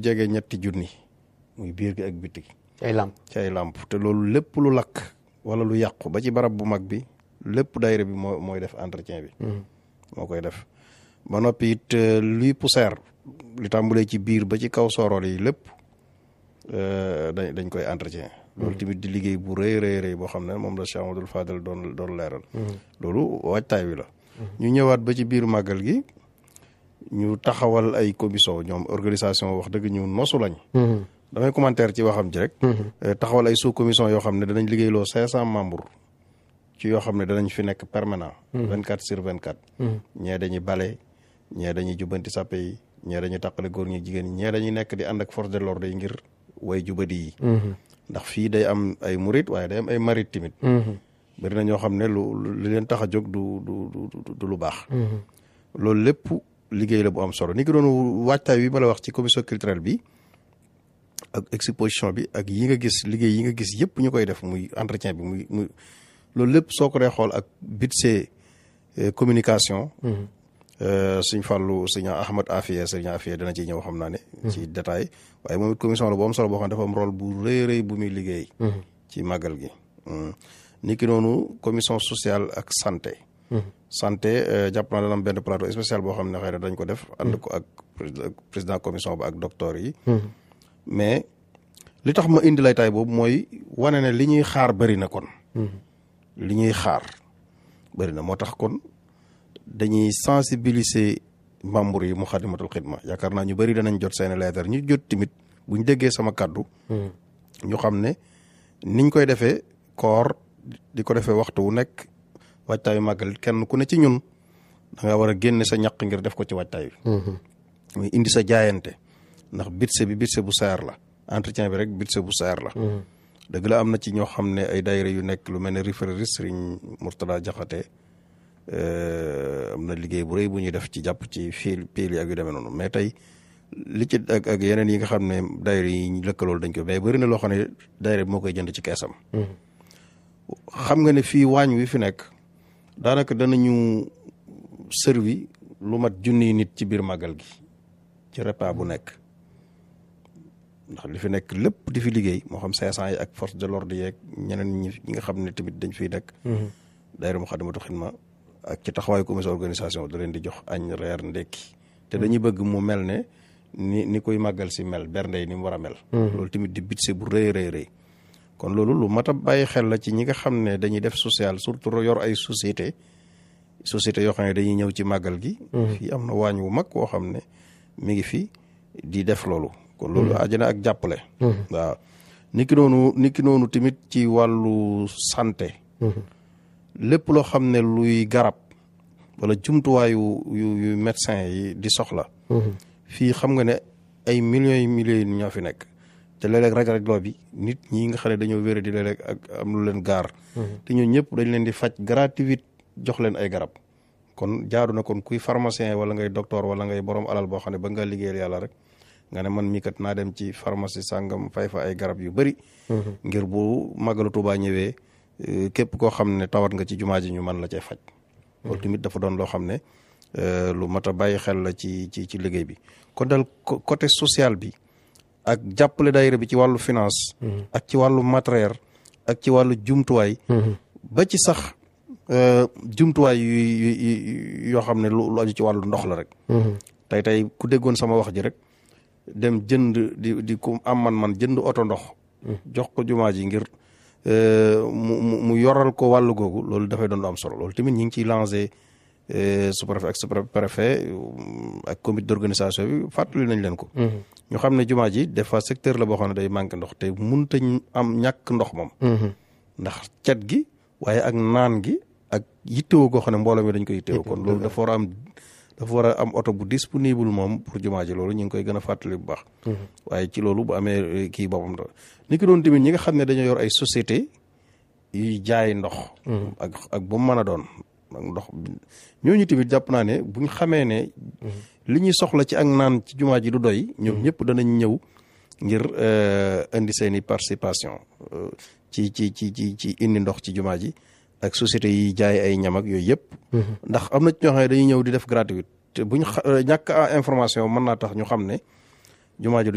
jege ñetti junni muy biir gi ak biti gi ay làmp ci ay làmp te loolu lépp lu lakk wala lu yàqu ba ci barab bu mag bi lépp daayira bi moo mooy def entretien bi moo koy def ba noppi it luy poussière li tàmbulee ci biir ba ci kaw sorol yi lépp dañ dañ koy entretien loolu tamit di liggéey bu rëy rëy rëy boo xam ne moom la Cheikh Amadou Fadel doon doon leeral loolu waajtaay wi la ñu ñëwaat ba ci biir màggal gi ñu taxawal ay commission ñoom organisation wax dëgg ñu nosu lañ damay commentaire ci waxam ji rek taxawal ay sous commission yoo xam ne danañ liggéeyloo cinq cent membres ci yoo xam ne danañ fi nekk permanent vingt quatre sur vingt quatre ñee dañuy bale ñee dañuy jubbanti sàppe yi ñee dañuy tàqale góor ñi jigéen ñi ñee dañuy nekk di ànd ak force de l'ordre yi ngir way jubadi yi ndax fii day am ay murit waaye day am ay marit timit bari na ñoo xam ne lu li leen tax a jóg du du du lu baax loolu lépp liggéey la bu am solo ni ki doon waajtaay bi ma la wax ci commission culturelle bi ak exposition bi ak yi nga gis liggéey yi nga gis yëpp ñu koy def muy entretien bi muy muy loolu lépp soo ko dee xool ak budget communication suñ fàllu suñu Ahmad Afiye suñu Afiye dana ci ñëw xam naa ne ci détail waaye moom it commission la bu am solo boo xam ne dafa am rôle bu rëy rëy bu muy liggéey ci màggal gi ni ki noonu commission sociale ak santé santé jàpp naa dana am benn plateau spécial boo xam ne xëy na dañ ko def ànd ko ak président commission ba ak docteur yi mais li tax ma indi lay taay boobu mooy wane ne li ñuy xaar bëri na kon li ñuy xaar bëri na moo tax kon dañuy sensibiliser membres yi mu xadimatul xidma yaakaar naa ñu bëri danañ jot seeni leetar ñu jot tamit buñ déggee sama kàddu ñu xam ne niñ koy defee koor di ko defee waxtu wu nekk waajtaayu màggal kenn ku ne ci ñun da nga war a génne sa ñaq ngir def ko ci waajtaay bi muy indi sa jaayante ndax bitse bi bitse bu seer la entretien bi rek bitse bu seer la dëgg la am na ci ñoo xam ne ay daayira yu nekk lu mel ne référeris Sëriñ Murtada Jaxate am na liggéey bu rëy bu ñuy def ci jàpp ci fil piil yi ak yu demee noonu mais tey li ci ak ak yeneen yi nga xam ne daayira yi ñu lëkkalool dañ ko mais bëri na loo xam ne daayira bi moo koy jënd ci keesam xam nga ne fii waañ wi fi nekk daanaka danañu servi lu mat junniy nit ci biir màggal gi ci repas bu nekk ndax li fi nekk lépp di fi liggéey moo xam cinq cent yi ak force de l'ordre yeeg ñeneen ñi ñi nga xam ne tamit dañ fiy nekk daayira Moukhaddamatoul Khidma ak ci taxawaayu commission organisation da leen di jox añ reer ndekki te dañuy bëgg mu mel ne ni ni koy màggal si mel bernde yi ni mu war a mel loolu tamit di budget bu rëy rëy rëy kon loolu lu mat a bàyyi xel la ci ñi nga xam ne dañuy def social surtout yor ay société société yoo xam ne dañuy ñëw ci màggal gi fii am na waañ wu mag woo xam ne mi ngi fi di def loolu kon loolu ajana ak jàppale waaw niki noonu niki noonu tamit ci wàllu santé lépp loo xam ne luy garab wala jumtuwaayu yu yu médecin yi di soxla fii xam nga ne ay millions yi millions yi ñoo fi nekk te léeg-léeg raj-rajloo bi nit ñi nga xam ne dañoo wéra di léeg-léeg ak am lu leen gaar te ñoo ñëpp dañ leen di faj gratuit jox leen ay garab kon jaadu na kon kuy pharmacien wala ngay docteur wala ngay borom alal boo xam ne ba nga liggéeyal yàlla rek nga ne man mii kat naa dem ci pharmacie sàngam fay fa ay garab yu bëri ngir bu màggalu Tuubaa ñëwee képp koo xam ne tawat nga ci jumaa ji ñu mën la cee faj loolu tamit dafa doon loo xam ne lu mat a bàyyi xel la ci ci ci liggéey bi kon daal côté social bi ak jàppale daayira bi ci wàllu finance ak ci wàllu matériel ak ci wàllu jumtuwaay ba ci sax jumtuwaay yu yoo xam ne lu aju ci wàllu ndox la rek tey tey ku déggoon sama wax ji rek dem jënd di di ku am man man jënd oto ndox jox ko jumaa ji ngir mu mu yoral ko wàllu googu loolu dafay doon lu am solo loolu tamit ñi ngi ciy lancé sous-préfet ak sous-préfet ak comité d'organisation bi fàttali nañ leen ko ñu xam ne jumaa ji des fois secteur la boo xam ne day manqué ndox te munta am ñàkk ndox moom ndax cet gi waaye ak naan gi ak yittewoo goo xam ne mbooloo mi dañ ko yittewoo kon loolu dafa war a am dafa war a am oto bu disponible moom pour jumaa ji loolu ñu ngi koy gën a fàttali bu baax waaye ci loolu bu amee kii boppam da ni ki doon tamit ñi nga xam ne dañoo yor ay société yuy jaay ndox ak ak bu mu mën a doon ak ndox ñooñu tamit jàpp naa ne buñ xamee ne li ñuy soxla ci ak naan ci jumaa ji du doy ñoom ñëpp danañ ñëw ngir indi seeni participation ci ci ci ci ci indi ndox ci jumaa ji ak société yi jaay ay ñam ak yooyu yëpp ndax am na ci ñoo xam ne dañuy ñëw di def gratuit te buñ ñàkk information mën naa tax ñu xam ne jumaa ji